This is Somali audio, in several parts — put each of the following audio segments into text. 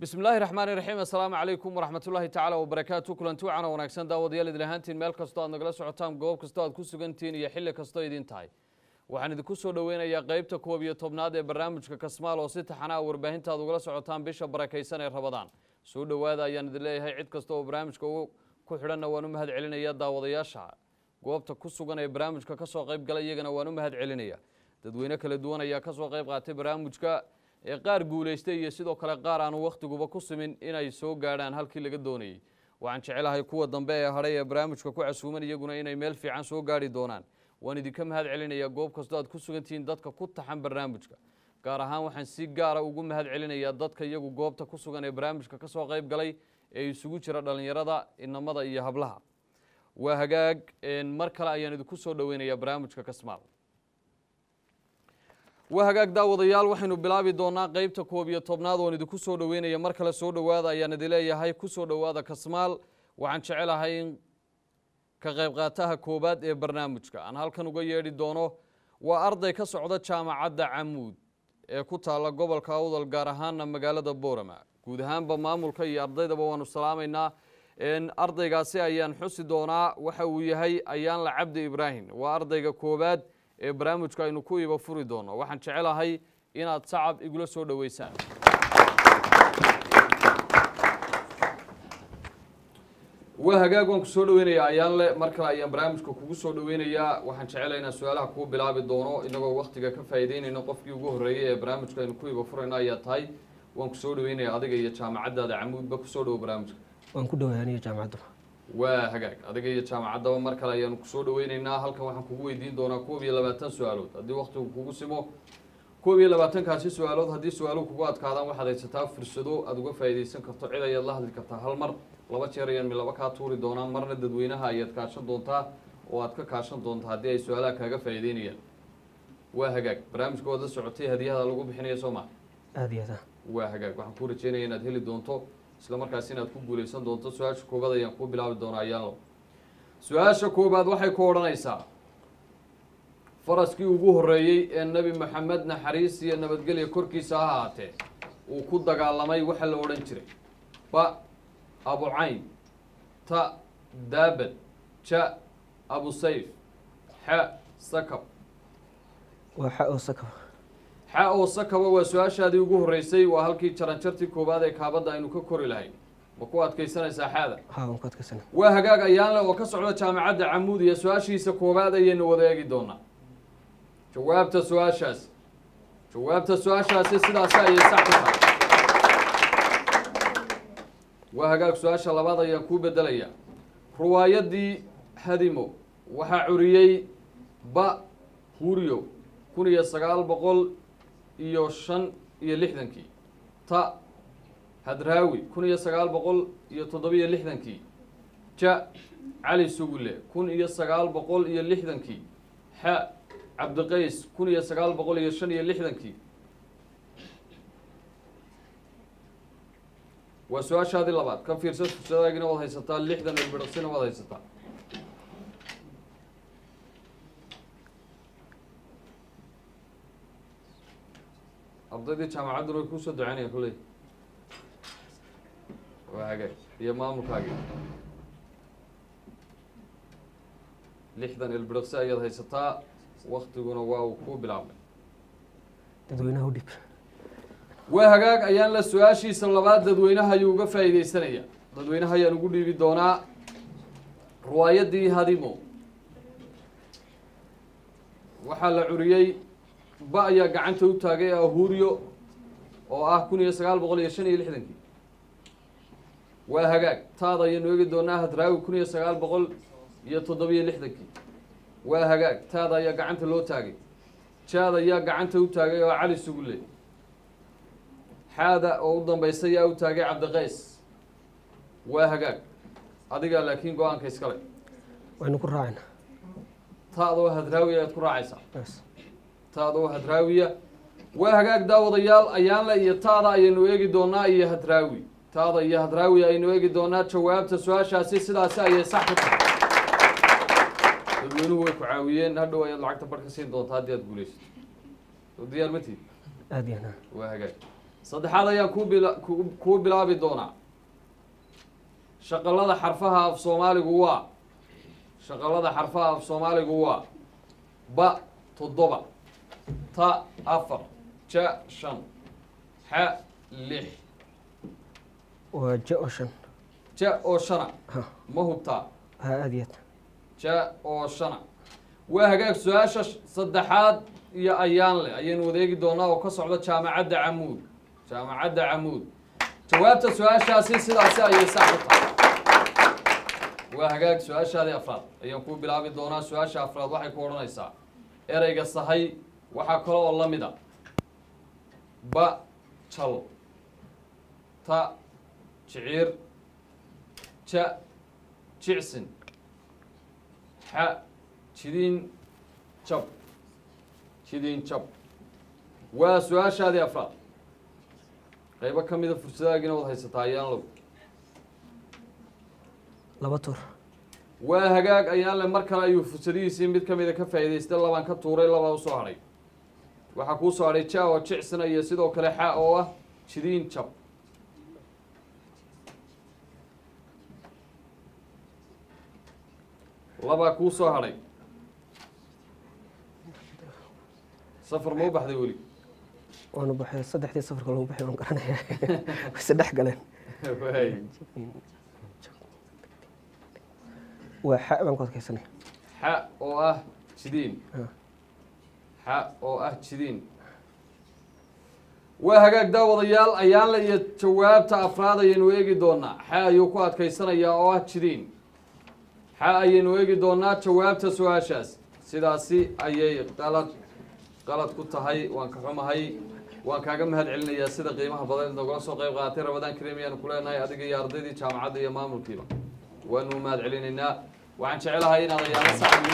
bismi illaahi raxmaani raxiim assalaamu calaykum waraxmat ullaahi tacaala wabarakaatu kulanti wacan oo wanaagsan daawadayaal idin ahaantiin meel kastoo aad nagala socotaan goob kastoo aad ku sugantihiin iyo xilli kastoo idin tahay waxaan idinku soo dhoweynayaa qeybta koob iyo tobnaad ee barnaamijka kasmaal oo si taxana a warbaahinta aad ugala socotaan bisha barakaysan ee rabadaan soo dhowaada ayaan idin leeyahay cid kasta oo barnaamijka ku xidhanna waan u mahad celinaya daawadayaasha goobta ku sugan ee barnaamijka kasoo qayb gala iyagana waan u mahad celinaya dadweyne kala duwan ayaa kasoo qayb qaatay barnaamijka ee qaar guulaystay iyo sidoo kale qaar aanu wakhtiguba ku simin inay soo gaadhaan halkii laga doonayey waxaan jecelahay kuwa dambe ee hadhay ee barnaamijka ku casuuman iyaguna inay meel fiican soo gaari doonaan waan idinka mahad celinayaa goob kastoo aad ku sugantihiin dadka ku taxan barnaamijka gaar ahaan waxaan si gaara ugu mahad celinayaa dadka iyagu goobta ku sugan ee barnaamijka kasoo qayb galay ee isugu jira dhallinyarada inamada iyo hablaha waa hagaag mar kale ayaan idinku soo dhoweynayaa barnaamijka kasmaal waa hagaag daawadayaal waxaynu bilaabi doonaa qeybta koob iyo tobnaad oon idinku soo dhoweynaya mar kale soo dhowaada ayaan idin leeyahay ku soo dhowaada kasmaal waxaan jecelahay in ka qayb qaataha koowaad ee barnaamijka aan halkan uga yeedhi doono waa arday ka socda jaamacadda camuud ee ku taalla gobolka awdal gaar ahaana magaalada boorama guud ahaanba maamulka iyo ardaydaba waanu salaamaynaa ardaygaasi ayaan xusi doonaa waxa uu yahay ayaanla cabdi ibraahim waa ardayga koowaad ee barnaamijka aynu ku iba furi doono waxaan jecelahay inaad sacab igula soo dhoweysaan waa hagaag waan ku soo dhoweynayaa ayaanle mar kale ayaan barnaamijka kugu soo dhoweynayaa waxaan jecelahay inaan su-aalaha kuu bilaabi doono inagoo waktiga ka faa'iideynayno qofkii ugu horreeyey ee barnaamijka aynu ku iba furayno ayaa tahay waan ku soo dhoweynayaa adiga iyo jaamacaddaada camuudba kusoo dhowo barnaamijka waan ku dhawaay aniga jaamacadda waa hagaag adiga iyo jaamacaddaba mar kale ayaanu kusoo dhoweyneynaa halkan waxaan kugu weydiin doonaa koob iyo labaatan su-aalood haddii waktigu kugu simo koob iyo labaatankaasi su-aalood haddii su-aaluhu kugu adkaadaan waxaad haysataa fursado aada uga faa'iidaysan karto cid ayaad la hadli kartaa hal mar laba jeer ayaan milaba kaa tuuri doonaa marna dadweynaha ayaad kaashan doontaa oo aad ka kaashan doontaa haddii ay su-aalaha kaaga faa'iideynayaan waa hagaag barnaamijka waad la socotay hadiyahada lagu bixinaya soo maa aada iyo aada waa hagaag waxaan kuu rajeynaya inaad heli doonto isla markaas inaad ku guulaysan doonto su-aasha koobaad ayaan kuu bilaabi doonaa ayaanlo su-aasha koobaad waxay ku odhanaysaa faraskii ugu horreeyey ee nebi maxamed naxariis iyo nabadgelya korkiisa ha ahaatee uu ku dagaalamay waxa la odhan jiray ba abucayn ta daabad ja abu sayf xa sakab waa xa oo sakaba xa oo sakaba waa su-aashaadii ugu horreysay waa halkii jaranjartii koowaad ee kaabadda aynu ka kori lahayn ma ku adkaysanaysaa xaada haa waan ku adkaysana waa hagaag ayaanle oo ka socda jaamacadda camuud iyo su-aashiisa koowaad ayaynu wada eegi doonaa jawaabta su-aashaasi jawaabta su-aashaasi sidaasi ayay sax ku tahay waa hagaag su-aasha labaad ayaan kuu bedelayaa riwaayaddii hadimo waxaa curiyey ba huriyo kun iyo sagaal boqol iyo shan iyo lixdankii ta hadraawi kun iyo sagaal boqol iyo toddobiyo lixdankii ja cali sugule kun iyo sagaal boqol iyo lixdankii xa cabdiqays kun iyo sagaal boqol iyo shan iyo lixdankii waa su-aashaadii labaad ka fiirsa fursadaagina waad haysataa lixdan ilbidhaqsina waad haysataa ardaydii jaamacadduna way kuusoo duceynaya kuley waa hagaag iyo maamulkaagii lixdan ilbidhaqsi ayaad haysataa waktiguna waa uu ku bilaabmay dadweynaha u dhib waa hagaag ayaan la su-aashiisa labaad dadweynaha ayuu uga faa'iideysanaya dadweynaha ayaan ugu dhiibi doonaa riwaayaddii hadimo waxaa la curiyey ba ayaa gacanta u taagay ahuriyo oo ah kun iyo sagaal boqol iyo shan iyo lixdankii waa hagaag taada ayaynu eegi doonaa hadraawi kun iyo sagaal boqol iyo toddobiyo lixdankii waa hagaag taada ayaa gacanta loo taagay jaad ayaa gacanta u taagay oo cali sugulle xaada oo u dambaysa ayaa u taagay cabdiqays waa hagaag adigaa laakiin go-aanka iskale waynu ku raacayna taadoo hadraawi ayaad ku raacaysaa bas taadoo hadraawiya waa hagaag daawadayaal ayaanle iyo taada ayaynu eegi doonaa iyo hadraawi taada iyo hadraawi ayaynu eegi doonaa jawaabta su-aashaasi sidaasi ayay sax ku tahay dadweynuhu way ku caawiyeen hadhow ayaad lacagta bar ka siin doontaa haddii aad guulaysato soo diyaar ma tiid aada iyo aada waa hagaag saddexaad ayaan kuu bila- ku- kuu bilaabi doonaa shaqalada xarfaha af soomaaligu waa shaqalada xarfaha af soomaaligu waa ba toddoba ta afar ja shan xa lix waa ja oo shan ja oo shana ha ma hubtaa ha aad iyo aad ja oo shana waa hagaag su-aasha sh- saddexaad iyo ayaan leh ayaynu wadeegi doonaa oo ka socda jaamacadda camuud jaamacadda camuud jawaabta su-aashaasi sidaasi ayay sax u tahay waa hagaag su-aashaadii afraad ayaan kuu bilaabi doonaa su-aasha afraad waxay ku odhanaysaa ereyga sahay waxaa kale oo la mid a ba jal ta jiciir ja jicsin xa jidiin jab jidiin jab waa su-aashaadii afraad qaybo ka mida fursadaagiina wad haysataa ayaan low laba tuur waa hagaag ayaan le mar kale ayuu fursadihiisii mid ka mida ka faa'iidaystay labaan ka tuuray labaa usoo hadhay waxaa kuu soo hadhay ja oo jicsina iyo sidoo kale xa oo ah jidiin jab labaa kuu soo hadhay safar ma u baxday weli waanu baxay saddexdii safarka lagu baxay waan garanaya wayse dhex galeen waay waa xa baan ku adkaysanaya xa oo ah jidiin Ha. xa oo ah jidiin waa hagaag daawadayaal ayaanle iyo jawaabta afraad ayaynu eegi doonaa xa ayuu ku adkaysanayaa oo ah jidiin xa ayaynu eegi doonaa jawaabta su-aashaas sidaasi ayay qalad qalad ku tahay waan ka xumahay waan kaaga mahad celinayaa sida qiimaha badan ee nagula soo qayb qaadatay rabadaan kareem ayaanu ku leenahay adiga iyo ardaydii jaamacadda iyo maamulkiiba waanu mahad celinaynaa waxaan jecelahay inaad ayaala saxan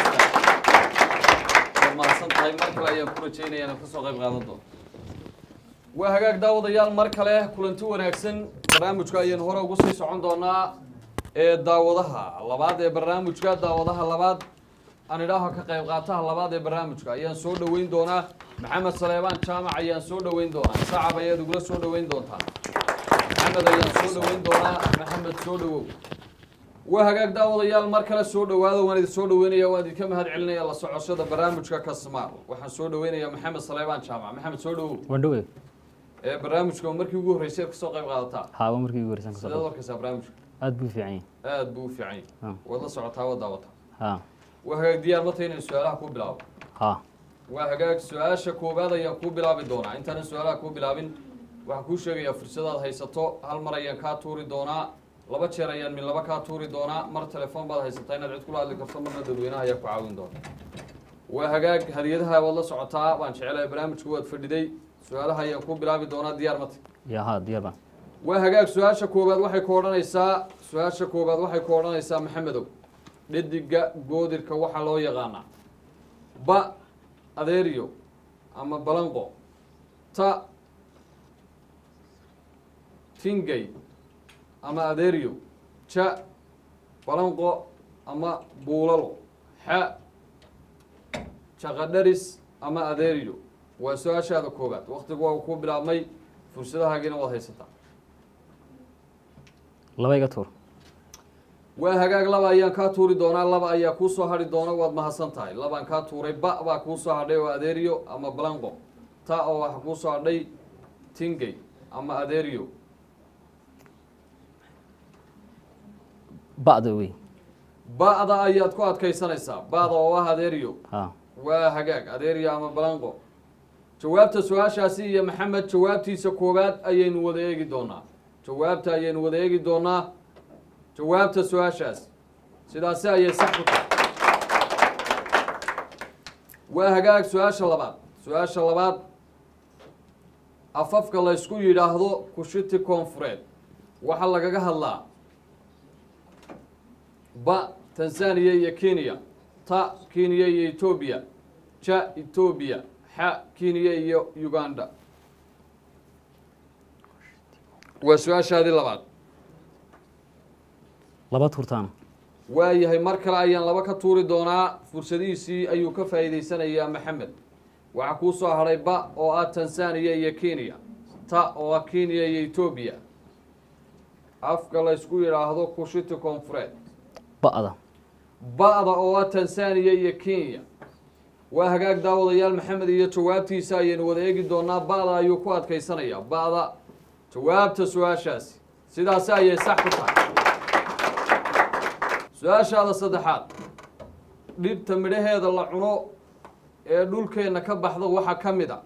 waad mahadsan tahay mar kale ayaan ku rajeynaya inaad kasoo qayb qaadan doonto waa hagaag daawadayaal mar kale kulanti wanaagsan barnaamijka ayaynu hore ugu sii socon doonaa ee daawadaha labaad ee barnaamijka daawadaha labaad aan idhaaho ka qayb qaataha labaad ee barnaamijka ayaan soo dhoweyn doonaa maxamed saleebaan jaamac ayaan soo dhoweyn doonaa sacab ayaad igula soo dhoweyn doontaa maxamed ayaan soo dhoweyn doonaa maxamed soo dhowow waa hagaag daawadayaal mar kale soo dhowaada waan idin soo dhoweynaya waan idinka mahad celinaya la socoshada barnaamijka kasmaar waxaan soo dhoweynayaa maxamed saleebaan jaamac maxamed soo dhowow wandhowe ee barnaamijka oo markii ugu horreysay kasoo qayb qaadataa haaba markii ugu horeysan sideed kasoo warkaysaa barnaamijka aad buu fiican yahay aad buu u fiican yahay Ha. waad la socotaa waad daawataa ha waa hagaag diyaar mata inaan su-aalaha ku bilaabo ha waa hagaag su-aasha koowaad ayaan kuu bilaabi doonaa intaanan su-aalaha kuu bilaabin waxaan kuu sheegayaa fursadaad haysato hal mar ayaan kaa tuuri doonaa laba jeer ayaan min laba kaa tuuri doonaa mar telefoon baad haysataa inaad cid kula hadli karto marna dadweynaha ayaa ku caawin doona waa hagaag hadiyadaha waad la socotaa waan jecelahay barnaamijku waad fadhiday su-aalaha ayaan kuu bilaabi doonaa diyaar mata ya ha diyaar baan waa hagaag su-aasha koowaad waxay ku odhanaysaa su-aasha koowaad waxay ku odhanaysaa maxamedow dhediga goodirka waxaa loo yaqaanaa ba adeeriyo ama balanqo ta tingay ama adeeriyo ja balanqo ama buulalo xa jaqadharis ama adeeriyo waa su-aashaada koowaad waktigu waa ku bilaabmay fursadahaagiina waad haysataa laba iga tuur waa hagaag laba ayaan kaa tuuri doonaa laba ayaa kuu soo hadhi doona waad mahadsan tahay labaan kaa tuuray ba baa kuu soo hadhay oo adeeriyo ama balanqo ta oo waxa kuu soo hadhay tingay ama adeeriyo ba'da wey ba'da ayaad ku adkaysanaysaa ba'da oo ah adeeriyo ha waa hagaag adeeriyo ama balanqo jawaabta su-aashaasi iyo maxamed jawaabtiisa koowaad ayaynu wada eegi doonaa jawaabta ayaynu wada eegi doonaa jawaabta su-aashaas sidaasi ayay sax ku tahay waa hagaag su-aasha labaad su-aasha labaad afafka laysku yidhaahdo kushiti koonfureed waxaa lagaga hadlaa ba tanzania iyo kenya ta kenya iyo etoobiya ja etoobiya xa kenya iyo uganda waa su-aashaadii labaad laba tuurtaan waayahay mar kale ayaan laba ka tuuri doonaa fursadihiisii ayuu ka faa'iidaysanayaa maxamed waxaa kuu soo hadhay ba oo ah tanzania iyo kenya ta oo ah kenya iyo etoobiya afka la ysku yidhaahdo kushiti koonfureed ba'da ba-da oo ah tanzania iyo kenya waa hagaag daawadayaal maxamed iyo jawaabtiisa ayaynu wada eegi doonaa ba-da ayuu ku adkaysanayaa ba-da jawaabta su-aashaasi sidaasi ayay sax ku tahay su-aashaada saddexaad dhibta midhaheeda la cuno ee dhulkeenna ka baxda waxaa ka mid a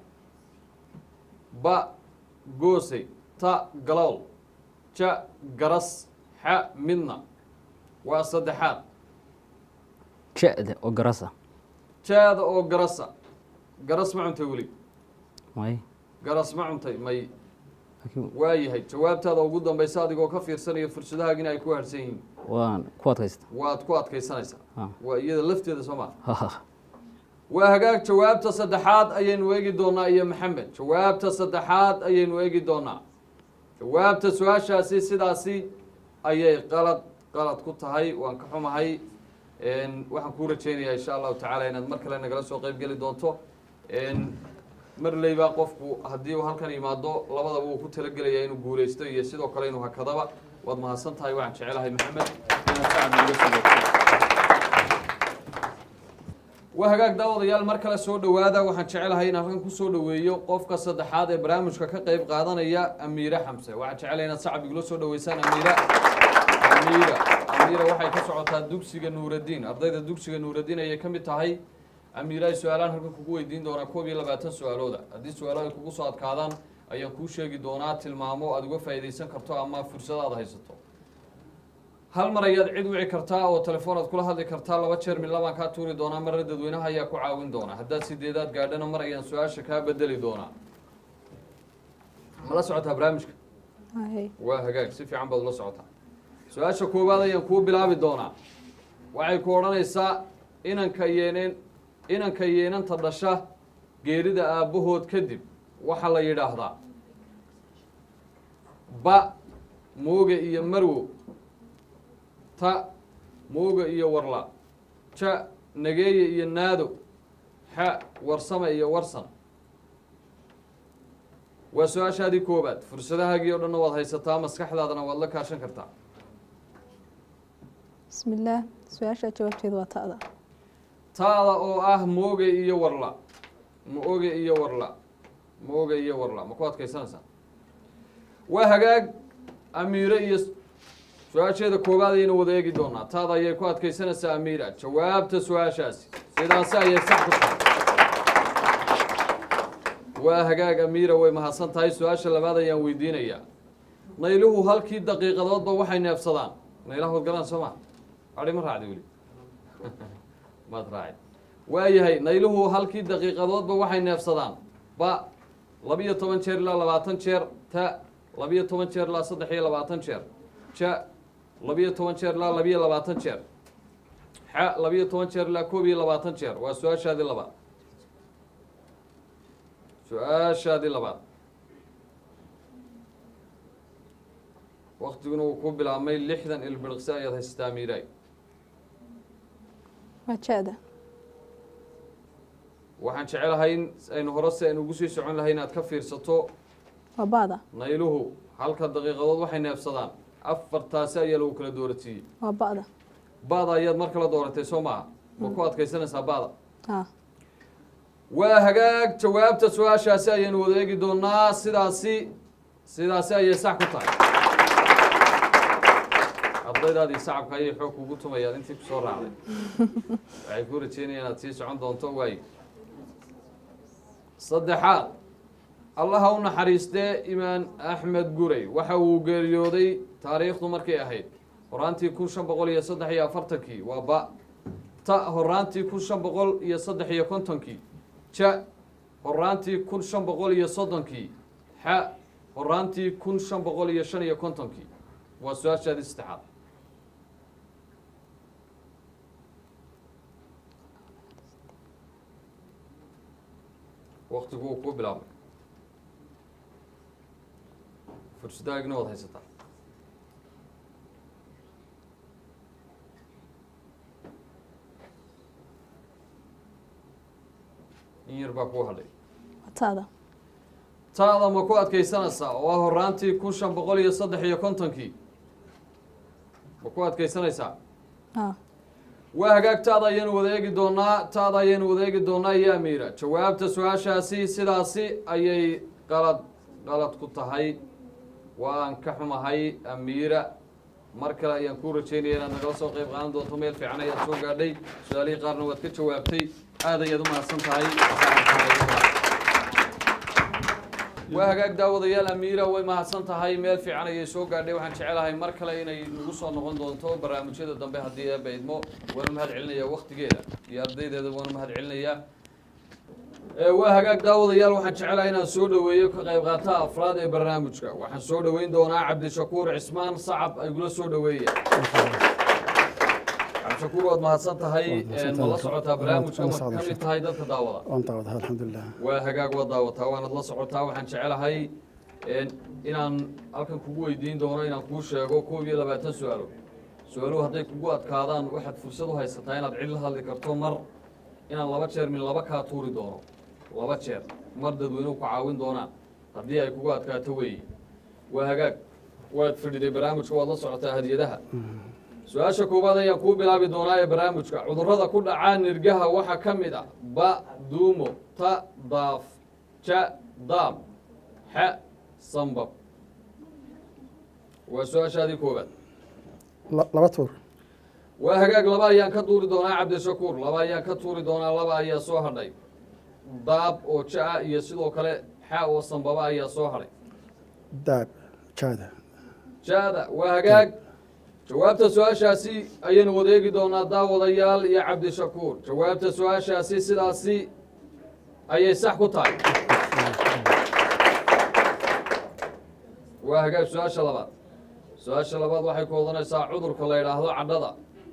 ba goosey ta galool ja garas xa midna waa saddexaad ja'da oo garasa jaada oo garasa garas ma cuntay weli may garas ma cuntay may laakiin waayahay jawaabtaada ugu dambaysa adigoo ka fiirsanaya fursadahaagina ay ku harsan yihiin waan ku adkaysta waad ku adkaysanaysaa Ha. waa iyada lafteeda soo maa Ha, ha. waa hagaag jawaabta saddexaad ayaynu eegi doonaa iyo maxamed jawaabta saddexaad ayaynu eegi doonaa jawaabta su-aashaasi sidaasi ayay qalad qalad ku tahay waan ka xumahay Een, waxaan kuu rajeynayaa insha allahu tacaala inaad mar kale nagala soo qeyb geli doonto Een, marleyba qofku haddii uu halkan yimaado labadaba uu ku talagelaya inuu guuleysto iyo sidoo kale inuu hakadaba waad mahadsan tahay waxaan jecelahay maxamed inaad sacad nooga soo dhowto waa hagaag daawadayaal mar kale soo dhowaada waxaan jecelahay inaan halkan kusoo dhoweeyo qofka saddexaad ee barnaamijka ka qeyb qaadanaya amiire xamse waxaan jecelahay inaad sacab igula soo dhoweysaan amiira amiira amiira waxay ka socotaa dugsiga nuuraddiin ardayda dugsiga nuuraddiin ayay ka mid tahay amiira ay su-aalaan halkan kugu weydiin doonaa koob iyo labaatan su-aalooda haddii su-aalo ay kugu soo adkaadaan ayaan kuu sheegi doonaa tilmaamo aad uga faa'iidaysan karto ama fursad aad haysato hal mar ayaad cid wici kartaa oo telefoon aad kula hadli kartaa laba jeer mid labaan kaa tuuri doonaa marna dadweynaha ayaa ku caawin doona haddaad sideedaad gaadhana mar ayaan su-aasha kaa bedeli doonaa ma la socotaa barnaamijka Hay. waa hagaag si fiican baad ula socotaa su-aasha koowaad ayaan kuu bilaabi doonaa waxay ku odhanaysaa inanka yeeneen inanka yeenanta dhasha geerida aabbahood kadib waxaa la yidhaahdaa ba mooga iyo marwo ta mooga iyo warla ja nageeye iyo naado xa warsame iyo warsan waa su-aashaadii koobaad fursadahaagii oo dhanna waad haysataa maskaxdaadana waad la kaashan kartaa بسم الله su-aasha jawaabteedu waa ta'da taada oo ah mooge iyo warla mooge iyo warla mooge iyo warla ma ku adkaysanaysaa waa hagaag amiire iyo su-aasheeda koowaad ayaynu wada eegi doonaa taada ayay ku adkaysanaysaa amiira jawaabta su-aashaasi sidaasi ayay sax ku tahay waa hagaag amiira way mahadsan tahay su-aasha labaad ayaan weydiinayaa nayluhu halkii daqiiqadoodba waxay neefsadaan naylaha wadgalaan soo ma adhi ma raacdi weli maad raacay waayahay nayluhu halkii daqiiqadoodba waxay neefsadaan ba labiyo toban jeer ilaa labaatan jeer ta labiyo toban jeer ilaa saddex iyo labaatan jeer ja labiyo toban jeer ilaa labiyo labaatan jeer xa labiyo toban jeer ilaa koob iyo labaatan jeer waa su-aashaadii labaad su-aashaadii labaad waktiguna uu ku bilaabmay lixdan ilbiriqsi ayaad haysataa miiraay waa ja'da waxaan jecelahay in aynu hore si aynu ugu sii socon lahay inaad ka fiirsato waa ba'da nayluhu halka daqiiqadood waxay neefsadaan afartaasi ayaa lagu kala dooratiiyey waa ba'da ba'da ayaad mar kala dooratay soo maaha ma ku adkaysanaysaa ba'da ha waa hagaag jawaabta su-aashaasi ayaynu wada eegi doonaa sidaasi sidaasi ayay sax ku tahay ardaydaadii sacabka ayay xoog kugu tumayaan intii kusoo raacday waxay ku rajeynayaan inaad sii socon doonto waayo saddexaad allaha u naxariistee imaan axmed gurey waxa uu geeriyooday taariikhdu markay ahayd horaantii kun shan boqol iyo saddex iyo afartankii waa ba ta horaantii kun shan boqol iyo saddex iyo kontonkii ja horaantii kun shan boqol iyo soddonkii xa horaantii kun shan boqol iyo shan iyo kontonkii waa su-aashaadii saddexaad waktigu uu ku bilaabmay fursadaagna waad haysataa in yar baa kuu hadhay waa ta'da taada ma ku adkaysanaysaa oo ah horaantii kun shan boqol iyo saddex iyo kontonkii ma ku adkaysanaysaa haa waa hagaag taada ayaynu wada eegi doonaa taada ayaynu wada eegi doonaa iyo amiira jawaabta su-aashaasi sidaasi ayay qalad qalad ku tahay waan ka xumahay amiira mar kale ayaan kuu rajeynaya inaad nagala soo qayb qaadan doonto meel fiican ayaad soo gaadhay su-aalihii qaarna waad ka jawaabtay aad ayaad u mahadsan tahay waa hagaag daawadayaal amiira way mahadsan tahay meel fiican ayay soo gaadhay waxaan jecelahay mar kale inay nagu soo noqon doonto barnaamijyada dambe haddii eeba idmo waana mahad celinaya waktigeeda iyo ardaydeeda waana mahad celinayaa Ee, waa hagaag daawadayaal waxaan jecelahay inaan soo dhoweeyo ka qayb qaata afraad ee barnaamijka waxaan soo dhoweyn doonaa cabdishakuur cismaan sacab ay gula soo dhoweeya cabdishakuur waad mahadsan tahay mahadsan ma la tahay. socotaa barnaamijka Waan ma la ka socdaa. mid tahay dadka daawada waan daawadaa alxamdulilah waa hagaag waa daawataa waanad la socotaa waxaan jecelahay een, inaan halkan kugu weydiin doono inaan kuu sheego koob iyo labaatan su-aalo su-aaluhu hadday kugu adkaadaan waxaad fursad u haysataa inaad cid la hadli karto mar inaan laba jeer min laba kaa tuuri doono laba jeer mar dadweynuhu ku caawin doonaan haddii ay kugu adkaato weeye waa hagaag waad fadhiday barnaamijka waad la socotaa hadiyadaha su-aasha koowaad ayaan kuu bilaabi doonaa ee barnaamijka cudurrada ku dhacaa nirgaha waxaa ka mid ah ba duumo ta daaf ja daam xa sambab waa su-aashaadii koowaad La- laba tuur waa hagaag laba ayaan ka tuuri doonaa cabdishakuur laba ayaan ka tuuri doonaa laba ayaa soo hadhay daab oo ja-a iyo sidoo kale xa oo sambaba ayaa soo hadhay daab jaada jaada waa hagaag jawaabta su-aashaasi ayaynu wadeegi doonaa daawadayaal iyo cabdishakuur jawaabta su-aashaasi sidaasi ayay sax ku tahay waa hagaag su-aasha labaad su-aasha labaad waxay ku odanaysaa cudurka la yidhaahdo cadhada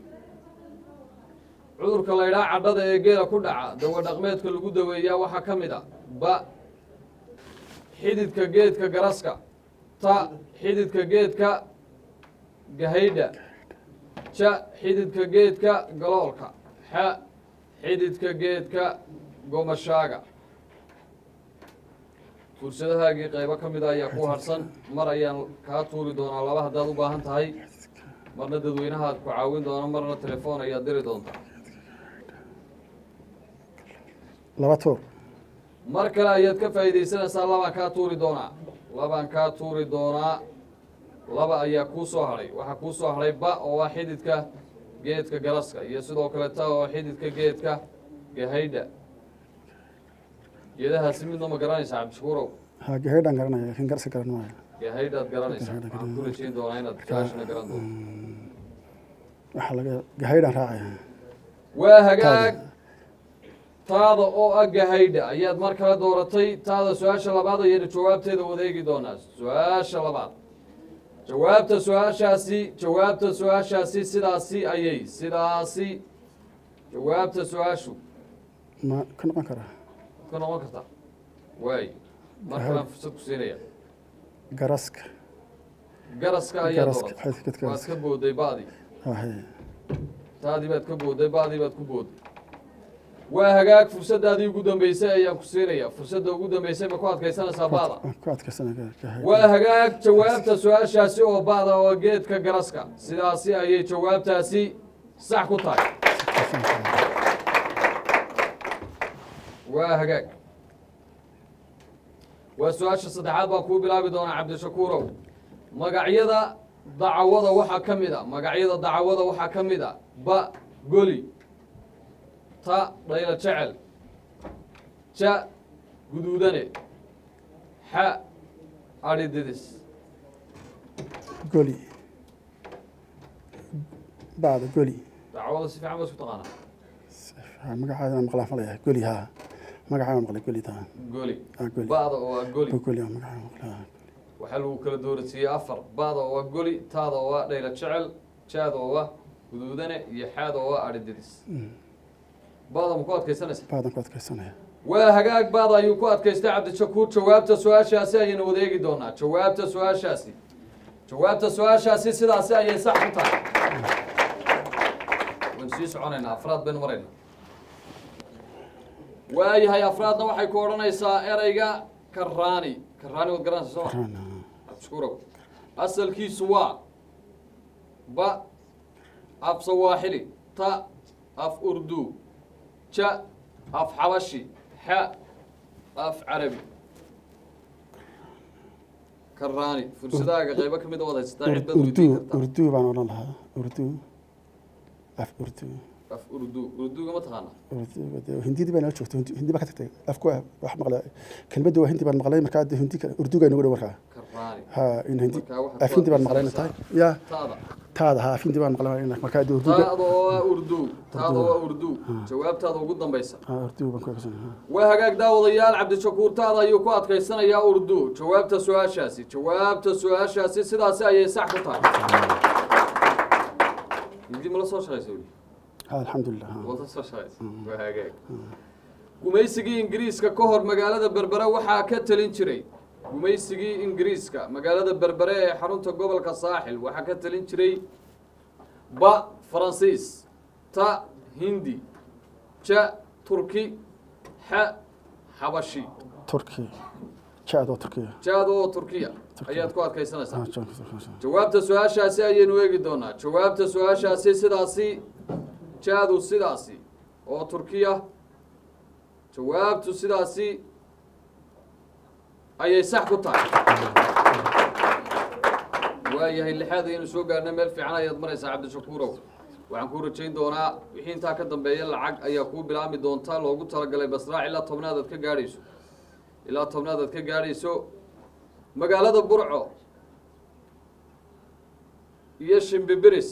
cudurka la yidhaha cadhada ee geela ku dhaca dawa dhaqmeedka lagu daweeyaa waxaa ka mid a ba xididka geedka garaska ta xididka geedka gahaydha ja xididka geedka galoolka xa xididka geedka gomashaaga fursadahaagii qaybo ka mida ayaa ku harsan mar ayaan kaa tuuri doonaa laba haddaad u baahan tahay marna dadweynahaad ku caawin doona marna telefoon ayaad diri doontaa laba tuur mar kale ayaad ka faa'iidaysanaysaa labaan kaa tuuri doonaa labaan kaa tuuri doonaa laba ayaa kuu soo hadhay waxaa kuu soo hadhay ba oo ah xididka geedka garaska iyo sidoo kale ta oo xididka geedka gahaydha geedahaasi midna ma garanaysaa cabdishakuurow ha gahaydhaan garanaya laakiin garsi garan maayo gahaydhaad garanaysaa waxaan ku rajayn doonaa inaad kaashina garan doonto waxaa laga gahaydhaan raacaya waa hagaag taada oo ah gahaydha ayaad mar kale dooratay taada su-aasha labaad ayaynu jawaabteeda wadeegi doonaa su-aasha labaad jawaabta su-aashaasi jawaabta su-aashaasi sidaasi ayay sidaasi jawaabta su-aashu ma ka noqon karaa ka noqon kartaa waay mar kalean fursad ku siinaya garaska garaska ayaa Garaska, dooratay xididka waad garaska. ka booday ba'dii hahe taadii baad ka booday ba'dii baad ku booday waa hagaag fursadaadii ugu dambeysay ayaan ku siinaya fursadda ugu dambeysay ma ku adkaysanaysaa ba'da waan ku adkaysanaya gahayd waa hagaag jawaabta su-aashaasi oo ba'da oo geedka garaska sidaasi ayay jawaabtaasi sax ku tahay waa hagaag waa su-aasha saddexaad baan kuu bilaabi doonaa cabdishakuurow magacyada dacawada waxaa ka mid a magacyada dacawada waxaa ka mid a ba goli ta dhaylo jecel ja guduudane xa adhi didis goli bacda goli dacwada si fiican ba isku taqaanaa Ha, magacaadana maqlaan falaya goli ha magacaa maqlay goli taa goli Ah, goli ba'da oo ah goli goli ah, magacaa maqlay waxaa lagu kala doorasiiyey afar ba'da oo ah goli taada oo ah dhaylo jecel jaada oo ah guduudane iyo xaada oo ah adhi didis ba'da ma ku adkaysanaysa bacdan ku adkaysanaya waa hagaag baad ayuu ku adkaystay cabdishakuur jawaabta su-aashaasi ayaynu wadeegi doonaa jawaabta su-aashaasi jawaabta su-aashaasi sidaasi ayay sax ku tahay waynu sii soconaynaa afraad baynu maraynaa waayahay afraadna waxay ku odhanaysaa ereyga karaani karaani waad garanaysa soo ma Karaan, abshukurow asalkiisu waa ba af sawaaxili ta af urdu ja af xabashi xa af carabi karaani fursadahaaga qaybo ka mid a waad haysataa Ur- cid baad weydiin urdu kartaa urdu baan odhan lahaa urdu af urdu af urdu urduga ma taqaana urdu dee hindidii baa nala joogtay hindi hindi baa ka tagtay afku waa- wax maqlay kelmadda waa hindi baan maqlay markaa dee hindi kale urduga nagu dhow markaa karaani ha in hindi Markaa waxaad af ku hindi baan maqlay inay tahay ya taada taada ha af hindi baan maqlay in markaa dee urduga taada oo ah urdu taada oo ah urdu jawaabtaada ugu dambaysa ha urdu baan ku eegsanay waa hagaag daawadayaal cabdishakuur taada ayuu ku adkaysanayaa urdu jawaabta su-aashaasi jawaabta su-aashaasi sidaasi ayay sax ku tahay hindi mala soo shaqaysa weli ha alxamdulilah ha wada soo shaqaysa waa hagaag gumaysigii ingiriiska ka hor magaalada berbere waxaa ka talin jiray gumaysigii ingiriiska magaalada berbere ee xarunta gobolka saaxil waxaa ka talin jiray ba faransiis ta hindi ja turki xa xabashi turki jaad oo turkiya jaad oo turkiya Turkiya. ayaad ku adkaysanaysaa ha jaanka turkiya jawaabta su-aashaasi ayaynu eegi doonaa jawaabta su-aashaasi sidaasi jaadu sidaasi oo turkiya jawaabtu sidaasi ayay sax ku tahay waayahay lixaad ayaynu soo gaarnay meel fiican ayaad maraysaa cabdishakuurow waxaan kuu rajayn doonaa wixii intaa ka dambeeya lacag ayaa kuu bilaabmi doonta loogu talagalay basraac ilaa tobnaad aad ka gaadhayso ilaa tobnaad aad ka gaadhayso magaalada burco iyo shimbibiris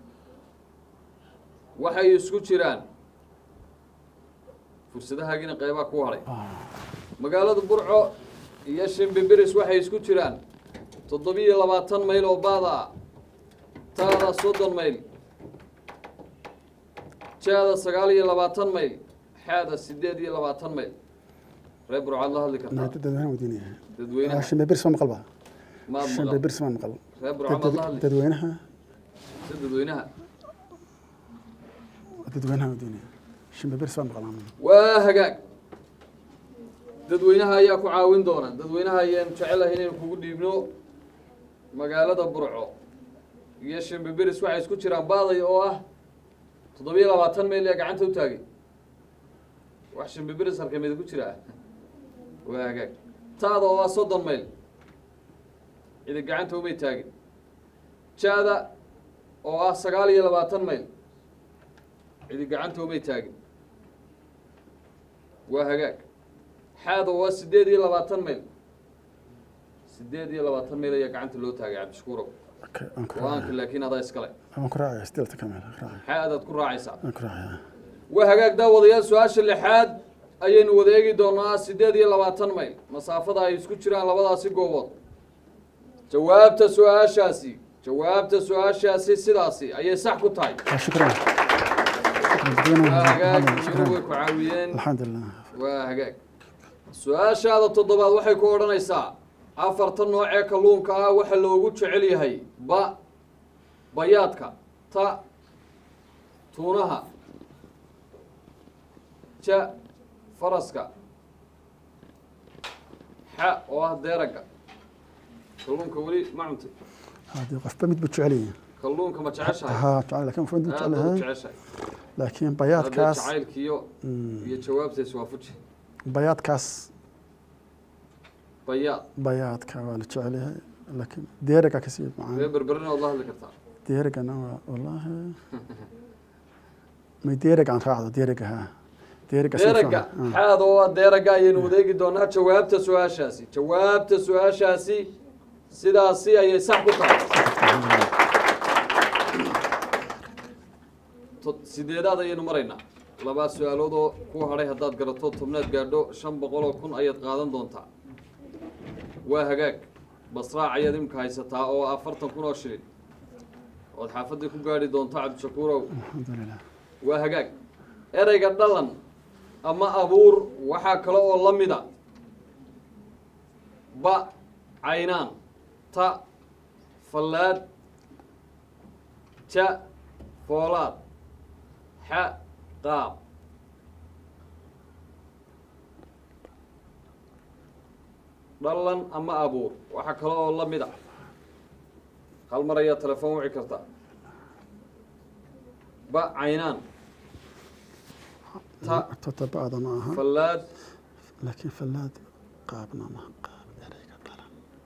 waxay isku jiraan fursadahaagina qeybaa ku hadhay magaalada burco iyo shimbibiris waxay isku jiraan toddobiyo labaatan mayl oo baada ah taada soddon mayl jaada sagaal iyo labaatan mayl xaada sideed iyo labaatan mayl reer burcaad la hadli kartaa dadweynaha wadiinaya dadweynaha shambe birs ma maqal ba maad shambe maqal birs ma maqal reer burcaad maad la hadli dadweynaha si dadweynaha dadweynaha wadiinaya shambe birs ma maqal waa hagaag dadweynaha ayaa ku caawin doona dadweynaha ayaan jecelahay inaynu kugu dhiibno magaalada burco iyo shimbibiris waxay isku jiraan baaday oo ah toddobiyo labaatan mayl ee gacanta u taagay wax shimbibiris halkameeda ku jira waa hagaag taada oo ah soddon mayl cidi gacanta umay taagin jaada oo ah sagaal iyo labaatan mayl cidi gacanta umay taagin waa hagaag xaada waa sideed iyo labaatan mayl sideed iyo labaatan mayl ayaa gacanta loo taagay cabdishakuurow okay aan ku go-aanka raacaya laakiin adaa iskale aan ku raacaya stilta kameel raacaya xaadaad ku raacaysaa aan ku raacaya waa hagaag daawadayaal su-aasha lixaad ayaynu wada eegi doonaa sideed iyo labaatan mayl masaafada ay isku jiraan labadaasi goobood jawaabta su-aashaasi jawaabta su-aashaasi sidaasi ayay sax ku tahay Ah, shukran waa hagaag iyana way shukran ku caawiyeen alxamdulilah waa hagaag su-aashaada toddobaad waxay ku odhanaysaa afartan noocee kalluunka ah waxa loogu jecel yahay ba bayaadka ta tuunaha ja faraska xa oo ah deeraga kalluunka weli ma cuntay haddii qofba mid buu jecel yahay kalluunka ma jeceshahay haa jecel laakiin qofba mid buu aad jecel baad u yahay jeceshahay laakiin hadee bayaadkaas jacaylkiiyo iyo jawaabta iswaafuji bayaadkaas bayaad bayaadka waa la jecel yahay laakiin deeraga kasii ree macaan berberina waad la hadli kartaa deeragana waa wallaahi may deeraga aan raacdo deeraga haa deeraga si deeraga fiican. Ah. xaada oo ah deeraga ayaynu wadeegi doonaa jawaabta su-aashaasi jawaabta su-aashaasi sidaasi ayay sax ku tahay To- sideedaad ayaynu maraynaa laba su-aalood oo ku hadhay haddaad garato tobnaad gaadho shan boqol oo kun ayaad qaadan doontaa waa hagaag basraac ayaad imika haysataa oo afartan kun oo shilin ood xaafaddii ku gaadhi doonto cabdishakuurow alxamdulilah waa hagaag ereyga dhalan ama abuur waxaa kale oo la mida ba caynaan ta fallaad ja foolaad xa qaab dhalan ama abuur waxaa kale oo la mid ah hal mar ayaa telefoon wici kartaa ba caynaan ta todobaada ma aha fallaad laakiin fallaad qaabna ma qaab ereyga dhalan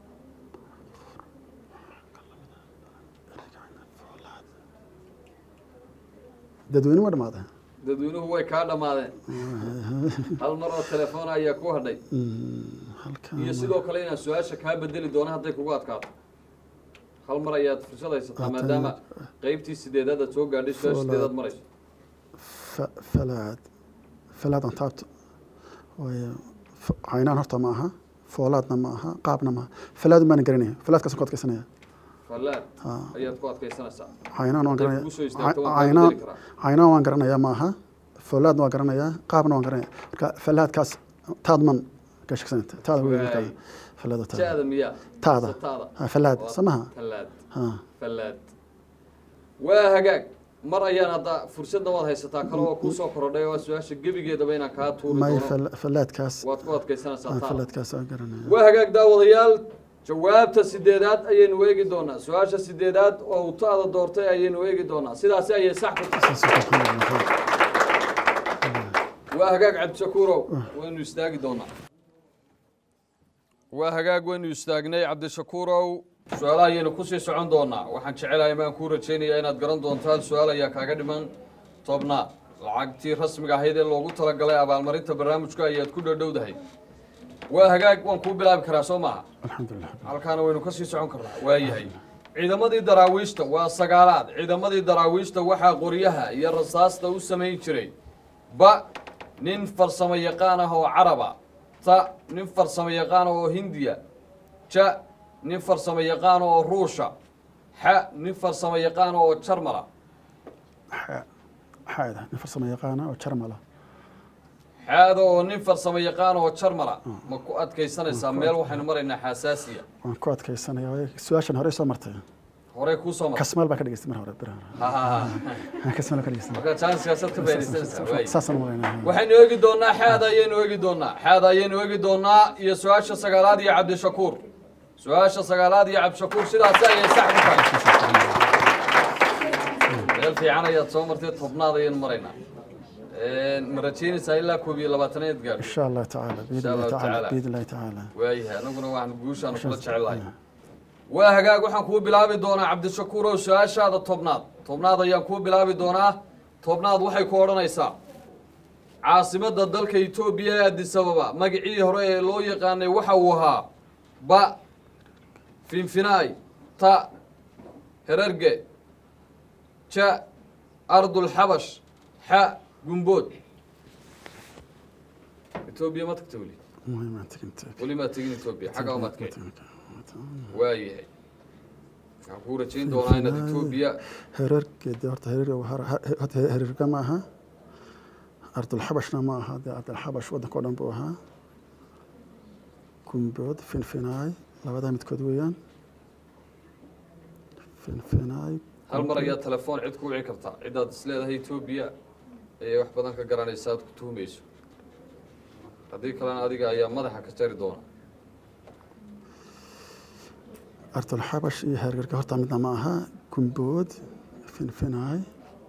dadweyne ma dhamaada dadweynuhu way kaa dhammaadeen hal mar oo telefoon ayaa ku hadhay halkan iyo sidoo kale inaan su-aasha kaa bedeli doono hadday kugu adkaato hal mar ayaad fursad haysataa Haatan- maadaama qeybtii sideedaad aad soo gaadhay su-aasha Foolaad. sideedaad marayso fa- falaad falaad aan taabto waayo f- caynaan horta ma aha foolaadna ma aha qaabna ma aha falaadu maana garanaya falaadkaasaan ku adkaysanaya fallaad Ha. ayaad ku adkaysanaysaa caynaan waan Hadday garanaya kugu soo istaagto waan kaa caynaan bedeli karaa caynaan waan garanaya ma aha foolaadna waan garanaya qaabna waan garanaya marka falaadkaas taadman ka shaksanata taada wey markaa Waay. falaada taada ja-da miyaa taada Mise taada ha falaad Waa samaha fallaad ha fallaad waa hagaag mar ayaan hadda fursadna waad haysataa kale oo kuu soo korodhay oo su-aasha gebigeedaba inaan kaa tuuri may doono fal- falaadkaas waad ku adkaysanaysaa ha, taada falaadkaas waan garanaya waa hagaag daawadayaal jawaabta sideedaad ayaynu eegi doonaa su-aasha sideedaad oo uu taada doortay ayaynu eegi doonaa sidaasi ayay sax ku tahay waa hagaag cabdishakuurow waynu istaagi doonaa waa hagaag waynu istaagnay cabdishakuurow su-aalaha ayaynu kusii socon doonaa waxaan jecelahay maan kuu rajaynayaa inaad garan doonto hal su-aal ayaa kaaga dhiman tobnaad lacagtii rasmiga ahayd ee loogu talagalay abaalmarinta barnaamijka ayaad ku dhowdhowdahay waa hagaag waan kuu bilaabi karaa soo maaha alxamdulilah halkaana waynu ka sii socon karnaa waayahay ciidamadii daraawiishta waa sagaalaad ciidamadii daraawiishta waxaa qoryaha iyo rasaasta u samayn jiray ba nin farsamo yaqaan ah oo caraba ta nin farsamo yaqaan oo hindiya ja nin farsamo yaqaan oo ruusha xa nin farsamo yaqaan oo jarmala xaada nin farsamo yaqaana oo jarmala xaada oo nin farsamo yaqaan oo jarmala ma ku adkaysanaysaa meel waxaynu maraynaa xasaasiya waan ku adkaysanaya waayo su-aashan hore soo martay horey kuu soo martay kasmaal baan ka dhageystay mar hore bir hore Ha, ha, ha. kasmaal baan ka dhageystay marka janskaasaad ka faaidaysanaysaa waay saasaan malaynaa waxaynu eegi doonaa xaada ayaynu eegi doonaa xaada ayaynu eegi doonaa iyo su-aasha sagaalaad iyo cabdishakuur su-aasha sagaalaad iyo cabdishakuur sidaasi ayay sax ku tahay meel fiican ayaad soo martay tobnaad ayaynu maraynaa ma rajaynaysaa ilaa koob iyo labaataneed gaadho insha allah tacaala biidn Insha illahi Allah tacaala tacaala. biidn illahi tacaala waayahay anaguna waxaan guushaan kula jecelahay waa hagaag waxaan kuu bilaabi doonaa cabdishakuur oo su-aashaada tobnaad tobnaad ayaan kuu bilaabi doonaa tobnaad waxay ku odhanaysaa caasimadda dalka etoobiya ee addis ababa magacii hore ee loo yaqaanay waxa uu ahaa ba finfinaay ta herarge ja ardulxabash xa gumbood etoobiya ma tagta weli muhiim aan tegintay weli maad tegin etoobiya xagga umaad keen waayahay waxaan kuu rajayn doonaa inaad etoobiya herargeeda horta herar horta herarga ma aha ardulxabashna ma aha dee ardulxabash waddanka o dhan buu ahaa gumbood finfinaay labadaa midkood weeyaan finfinaay hal mar ayaa telefoon cid ku wici kartaa cidaad is leedahay etoobiya ayay wax badan ka garanaysa aad ku tuhumayso haddii kalena adiga ayaa madaxa ka jari doona ardulxabash iyo herarga horta midna ma aha gumbood finfinaay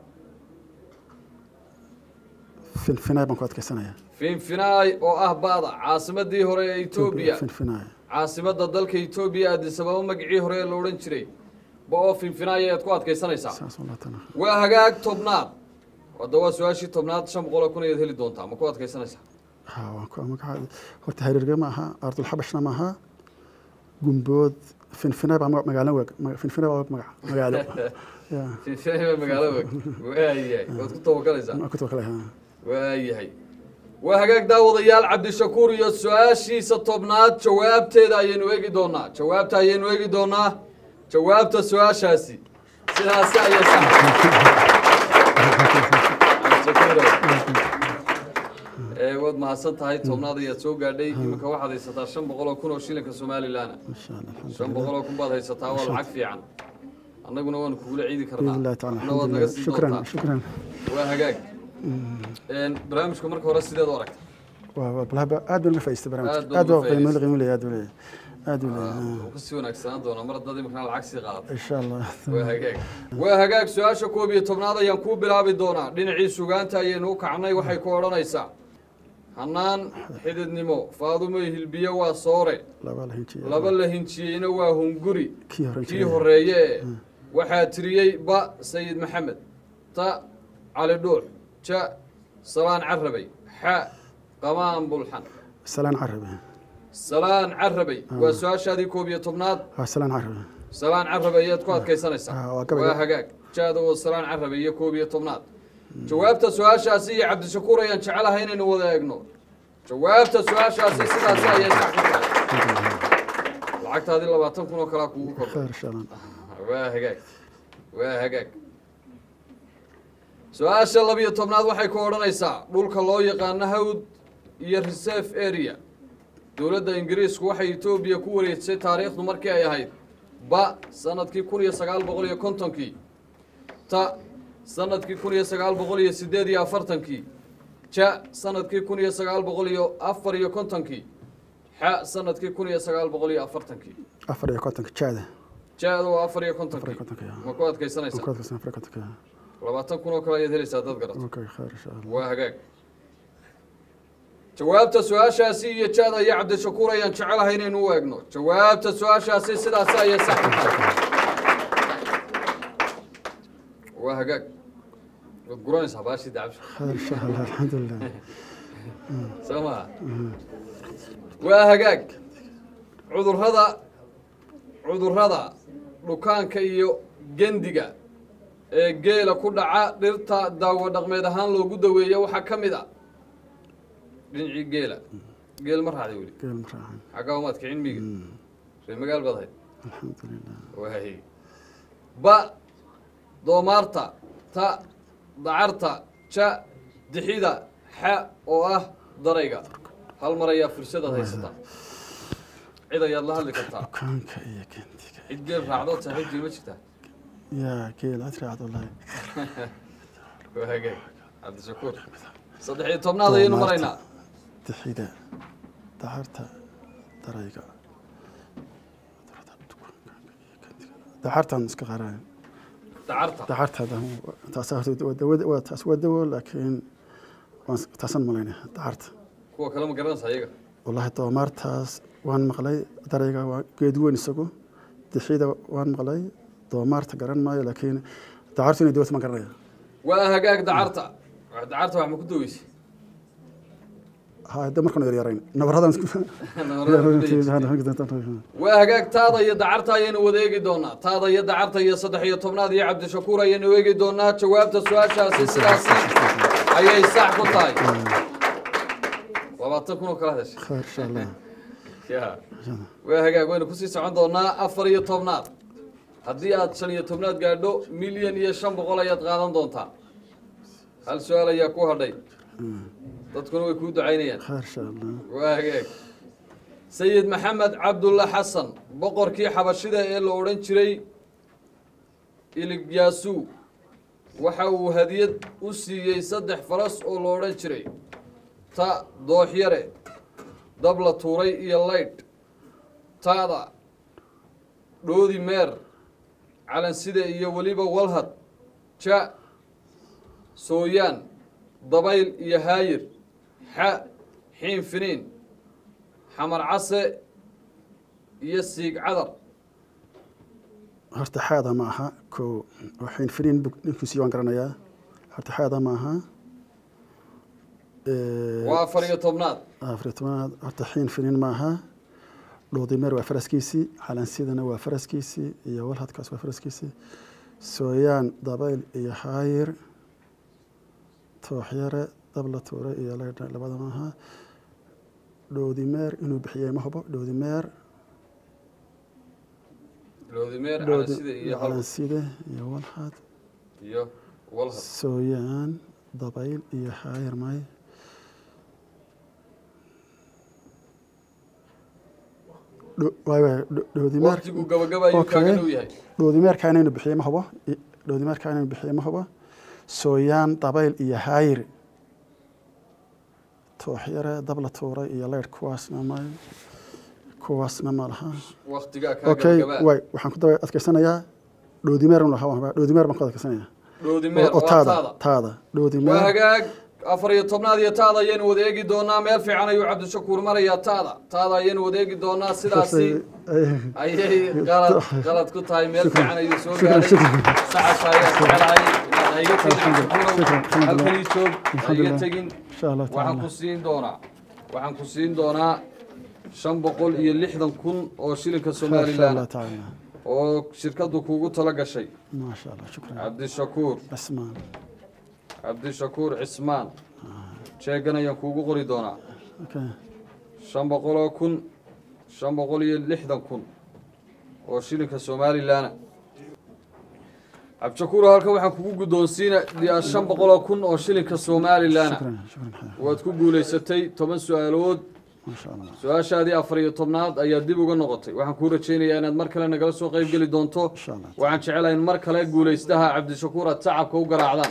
finfinaay baan ku adkaysanayaa finfinaay oo ah ba'da caasimadii hore ee etoobiya finfinaay caasimadda dalka etoobiya addis ababa magacii hore ee la odhan jiray ba oo finfinaay ayaad ku adkaysanaysaa saas walaa tana waa hagaag tobnaad hadda waa su-aashii tobnaad shan boqoloo kun ayaad heli doontaa ma ku adkaysanaysaa ha waan ku magaca horta herarga ma aha ardulxabashna ma aha gumbood finfinaay baa magaalo weeg finfinaay baa magac magaalo ya finfinaay baa magaalo weg waayahay waad ku tawakaleysaa ku tawakala ha waayahay waa hagaag daawadayaal cabdishakuur iyo su-aashiisa tobnaad jawaabteeda ayaynu eegi doonaa jawaabta ayaynu eegi doonaa jawaabta su-aashaasi sidaasi ayay sax Cabdishakuurow. ee waad mahadsan tahay tobnaad ayaad soo gaadhay iminka waxaad haysataa shan boqol oo kun oo shilinka somalilan insha allah shan alxamdulilah boqol oo kun baad haysataa waa lacag fiican annaguna waanu kugula ciidi biidn karnaa illahi tacaala adna waad naga alxamdulilah sii shukran doontaa shukran waa hagaag barnaamijka marka hore sideed u aragta waa waa balhaba aad baan uga faa'iistay barnaamijka Aad baan aad uga baa qiimo faa'iidaystay. qiimo leeyahay aad buu leeyahay aad buu leeyahay wuxuu ku sii wanaagsanaan doonaa mar haddaad imikana lacag sii qaadato insha allah waa hagaag waa hagaag su-aasha koob iyo tobnaad ayaan kuu bilaabi doonaa dhinacii sugaanta ayaynu u kacnay waxay ku odhanaysaa hanaan xididnimo faadumo hilbiye waa soore laba la hinjiya laba la hinjiyeyna waa hunguri kii hore kii horeeye ee waxaa tiriyey ba sayid maxamed ta cali dhuux ja salaan carabay xa qamaan bulxan salaan carabi salaan carabay waa su-aashaadii koob iyo tobnaad waa salaan carabi salaan carabay ayaad ku adkaysanaysaa Ah, waa gabayga. waa hagaag jaada oo salaan carabay iyo koob iyo tobnaad jawaabta su-aashaasi iyo cabdishakuur ayaan jecelahay inaynu wada eegno jawaabta su-aashaasi sidaasi ayay sax ku tahay lacagtaadii labaatan kun oo kalaa kugu kordhay khayr insha allah waa hagaag waa hagaag su-aasha labiyo tobnaad waxay ku odhanaysaa dhulka loo yaqaano hawd iyo reserve area dowladda ingiriisku waxay etoobiya ku wareejisay taariikhdu markii ay ahayd ba sanadkii kun iyo sagaal boqol iyo kontonkii ta sanadkii kun iyo sagaal boqol iyo sideed iyo afartankii ja sanadkii kun iyo sagaal boqol iyo afar iyo kontonkii xa sanadkii kun iyo sagaal boqol iyo afartankii afar iyo kontonka jaada ja-da waa afar iyo afar iyo kontonkii kontonka ya ma ku adkaysanaysaa koodkaasna afar iyo kontonka ya labaatan kun oo kale ayaad helaysaa dad garato okay khayr insha allah waa hagaag jawaabta su-aashaasi iyo jaada iyo cabdishakuur ayaan jecelahay inaynu u eegno jawaabta su-aashaasi sidaasi ayay sax ku tahay waa hagaag waad guranaysaa baashii dacabsha khayr insha allah alxamdulilah soo maha waa hagaag cudurrada cudurrada dhukaanka iyo gendiga ee geela ku dhaca dhirta daawo dhaqmeed ahaan loogu daweeyo waxaa ka mid a dhinacii geela geel ma raacday weli geel ma raacan xaggaa umaad kicin miyiga ree magaal baad ahayd alxamdulilah waay ba doomaarta ta dacarta ja dixida xa oo ah darayga hal mar ayaa fursadaad haysataa cid ayaad la hadli kartaa dukaanka iyo gendiga cid geel raacdood saaxiibkii ma jirtaa yaa geel aad raacdo wallahi waa hagaag cabdishakuur saddex iyo tobnaad ayaynu maraynaa dixida dacarta darayga dacartan iska qaaraan dacarta dacarta taas horta waa dawada waa taas waa dawo laakiin waan taasan malayna dacarta kuwa kale ma garanaysa iyaga wallahi doomaartaas waan maqlay darayga waa geed weyn isagu dixida waan maqlay doomaarta garan maayo laakiin dacartu inay dawata ma garanaya waa hagaag dacarta dacarta wax ma ku daweysay ha hadda markaan yaryarayn nabaradan waa hagaag taada iyo dacarta ayaynu wada eegi doonaa taada iyo dacarta iyo saddex iyo tobnaad iyo cabdishakuur ayaynu eegi doonaa jawaabta su-aashaasi sidaasi ayay sax ku tahay labaatan kun oo kala hadashay khayr insha allah ya waa hagaag waynu kusii socon doonaa afar iyo tobnaad haddii aad shan iyo tobnaad gaadho milyan iyo shan boqol ayaad qaadan doontaa hal su-aal ayaa ku hadhay dadkuna way kuu ducaynayaan khayr insha allah waa hagaag sayid maxamed cabdulla xasan boqorkii xabashida ee la odhan jiray iligyaasu waxa uu hadiyad u siiyey saddex faras oo la odhan jiray ta dooxyare dab la tuuray iyo laydh taada dhoodi meer calanside iyo weliba walhad ja sooyaan dabayl iyo haayir xa xiin finiin xamar case iyo siig cadar horta xaada ma aha ko waxayn finiin bug ninkiisii waan garanayaa horta xaada ma aha waa afar iyo tobnaad afar iyo tobanaad horta xiin finiin ma aha dhuudimeer waa faraskiisii calansidana waa faraskiisii iyo walhadkaas waa faraskiisii sooyaan dabayl iyo haayir tooxyare dabla tuure iyo laydha labada ma aha dhoodimeer inuu bixiyey ma hubo dhoodimeer loodimeer dhoodi calanside iyo iyo hal calanside iyo walhad iyo walhad sooyaan dabayl iyo haayir may Dho- waay waay dho- dhoodimeer waqtigu gabagaba ayuu Okay. kaaga dhow yahay dhoodimeerka inaynu bixiyey ma hubo I- dhoodimeerka inaynu bixiyey ma hubo sooyaan dabayl iyo haayir tooxyare dab la tuuray iyo leyrh kuwaasna ma kuwaasna ma laha waktigaa kaa okay gabagabaa way waxaan ku daba adkeysanayaa dhoodimeer un lahaa waan- dhoodimeer baan ku adkeysanayaa dhoodimeer oo waa taada taada taada waa dhoodimeer hagaag afar iyo tobnaad iyo taada ayaynu wada eegi doonaa meel fiican ayuu cabdishakuur marayaa taada taada ayaynu wada eegi doonaa sidaasi ayay qalad qalad ku tahay meel fiican ayuu soo Shukran, gaaray shukran. saxas ayaa jecelahay inaad ha iga tegin Alxamdulillah, Cabdishakuurow. shukran, alxamdulillah. halkanii joog ha iga Alxamdulillah. tegin insha allah waxaan tacaala ku siin doonaa waxaan ku siin doonaa shan boqol iyo lixdan kun oo shilinka insha allah somalilan tacaala oo shirkadu kuugu tala gashay maasha allah shukran cabdishakuur cismaan cabdishakuur cismaan sheegan ayaan kuugu qori doonaa okay shan boqol oo kun shan boqol iyo lixdan kun oo shilinka somalilaana cabdishakuur halkan waxaan kugu guddoonsiinayaa shan boqol oo kun oo shilinka somalilaana shukran shukran xayaa waad ku guulaysatay toban su-aalood maasha allah su-aashaadii afar iyo tobnaad ayaa dib uga noqotay waxaan kuu rajaynayaa inaad mar kale nagala soo qayb geli doonto insha allah waxaan jecelahay in mar kale guulaystaha cabdishakuur aad sacabka u garaacdaan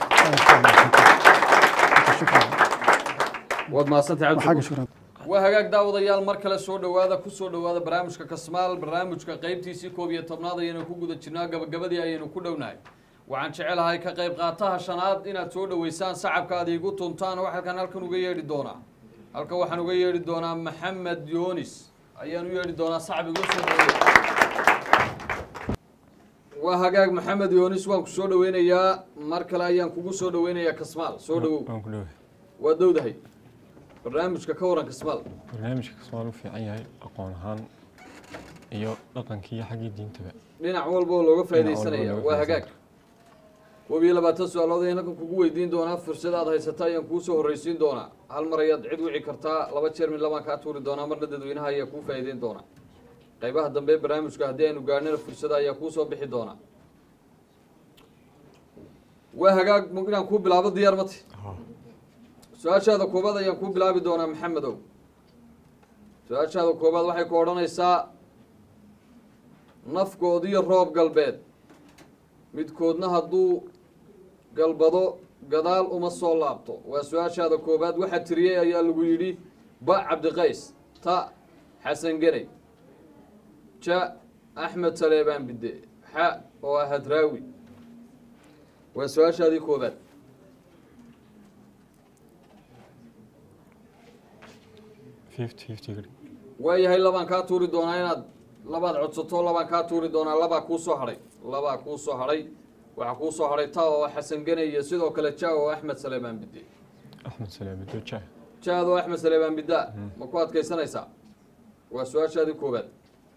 shukran waad mahadsantahay xagga cabdishakuur shukran waa hagaag daawadayaal mar kale soo dhowaada ku soo dhowaada barnaamijka kasmaal barnaamijka qaybtiisii koob iyo tobnaad ayaynu ku guda jirnaa gabagabadii ayaynu ku dhownahay waxaan jecelahay ka qayb qaataha shanaad inaad soo dhoweysaan sacabka aad iigu tuntaan wax halkan halkan uga yeedhi doonaa halkan waxaan uga yeedhi doonaa maxamed yoonis ayaan u yeedhi doonaa sacab igu soo dhoweey waa hagaag maxamed yoonis waan ku soo dhoweynayaa mar kale ayaan kugu soo dhoweynayaa kasmaal soo dhowow waan ku dhowahay waa dowdahay barnaamijka ka waran kasmaal barnaamijka kasmaan u fiican yahay aqoon ahaan iyo dhaqankii iyo xaggii diintaba dhinac walba oo looga faaidaysanaya looga waa hagaag faa'iidaysanaya. koob iyo labaatan su-aalood ayaan halkan kugu weydiin doonaa fursad aad haysata ayaan kuu soo horreysiin doonaa hal mar ayaad cid wici kartaa laba jeer mid labaan kaa tuuri doonaa marna dadweynaha ayaa kuu faa'iideyn doonaa qaybaha dambe ee barnaamijka haddii aynu gaarnana fursada ayaa kuu soo bixi doonaa waa hagaag ma inaan kuu bilaabo diyaar mati Haa. su-aashaada koobaad ayaan kuu bilaabi doonaa maxamedow su-aashaada koobaad waxay ku odhanaysaa nafgoodiyo roob galbeed midkoodna hadduu galbado gadaal uma soo laabto waa su-aashaada koobaad waxaa tiriyey ayaa lagu yidhi ba cabdiqays ta xasan geney ja axmed saleebaan bidde xa oo ah hadraawi waa su-aashaadii koobaad fifty fifty gari waayahay labaan kaa tuuri doonaa inaad labaad codsato labaan kaa tuuri doonaa labaa kuu soo hadhay labaa kuu soo hadhay waxaa kuu soo hadhay ta oo xasan gene iyo sidoo kale ja oo axmed saleebaan bidde axmed salaame doja jaad oo axmed saleebaan bidda ma ku adkaysanaysaa waa su-aashaadii koobaad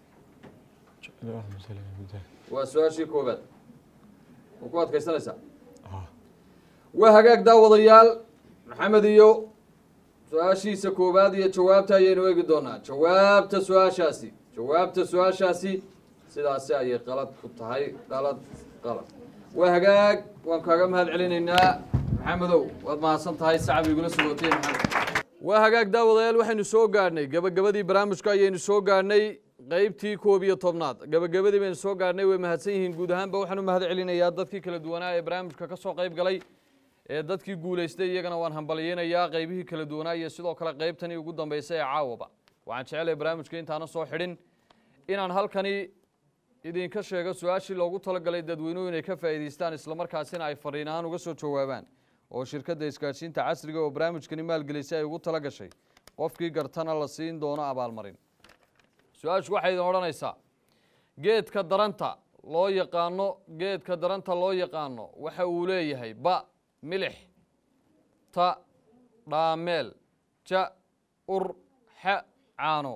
jeclo axmed salaame mida waa su-aashii koobaad ma ku adkaysanaysaa haa waa hagaag daawadayaal maxamed iyo su-aashiisa koowaad iyo jawaabta ayaynu eegi doonaa jawaabta su-aashaasi jawaabta su-aashaasi sidaasi ayay qalad ku tahay qalad qalad waa hagaag waan kaaga mahad celinaynaa maxamedow waad mahadsan tahay sacab igula sugotay maxamed waa hagaag daawadayaal waxaynu soo gaadhnay gabagabadii barnaamijka ayaynu soo gaadhnay qeybtii koob iyo tobnaad gabagabadii baynu soo gaadhnay way mahadsan yihiin guud ahaanba waxaan u mahad celinayaa dadkii kala duwanaa ee barnaamijka ka soo qayb galay ee dadkii guulaystay iyagana waan hambalyeynayaa qaybihii kala duwanaa iyo sidoo kale qaybtanii ugu dambeysay ee caawaba waxaan jecelahay barnaamijka intaana soo xidhin inaan halkani idinka sheego su-aashii loogu talagalay dadweynuhu inay ka faa'iidaystaan islamarkaasina ay fariin ahaan uga soo jawaabaan oo shirkadda isgaadhsiinta casriga oo barnaamijkani maalgelisay ay ugu tala gashay qofkii gartana la siin doono abaalmarin su-aashu waxay idin odhanaysaa geedka daranta loo yaqaano geedka daranta loo yaqaano waxa uu leeyahay ba milix ta dhaameel ja ur xa caano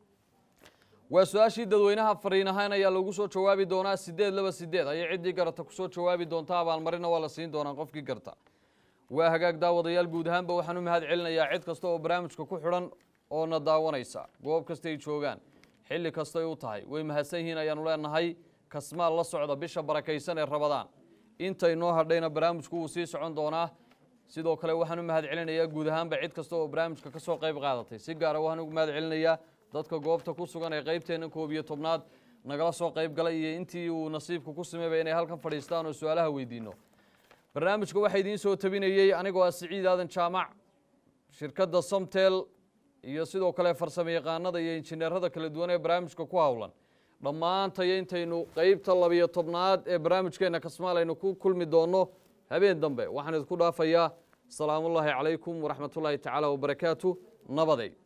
waa su-aashii dadweynaha fariin ahaan ayaa lagu soo jawaabi doonaa sideed laba sideed ayay ciddii garata kusoo jawaabi doontaa abaalmarina waa la siin doonaa qofkii garta waa hagaag daawadayaal guud ahaanba waxaan u mahad celinayaa cid kasta oo barnaamijka ku xidhan oo na daawanaysa goob kastay joogaan xilli kastay u tahay way mahadsan yihiin ayaanu leenahay kasmaal la socda bisha barakaysan ee rabadaan intay noo hadhayna barnaamijku wuu sii socon doonaa sidoo kale waxaan u mahad celinayaa guud ahaanba cid kasta oo barnaamijka ka soo qayb qaadatay si gaara waxaan ugu mahad celinayaa dadka goobta ku sugan ee qaybteenna koob iyo tobnaad nagala soo qayb galay iyo intii uu nasiibku ku sameybay inay halkan fadhiistaan oo su-aalaha weydiino barnaamijka waxaa idiin soo tabinayey anigoo ah siciid aadan jaamac shirkadda somtel iyo sidoo kale farsamo yaqaanada iyo injineerada kala duwan ee barnaamijka ku howlan dhammaantayo intaynu qeybta labiyo tobnaad ee barnaamijkeena kasmaal aynu ku kulmi doonno habeen dambe waxaan idinku dhaafayaa asalaamullaahi calaykum waraxmatullaahi tacaala wabarakaatu nabaday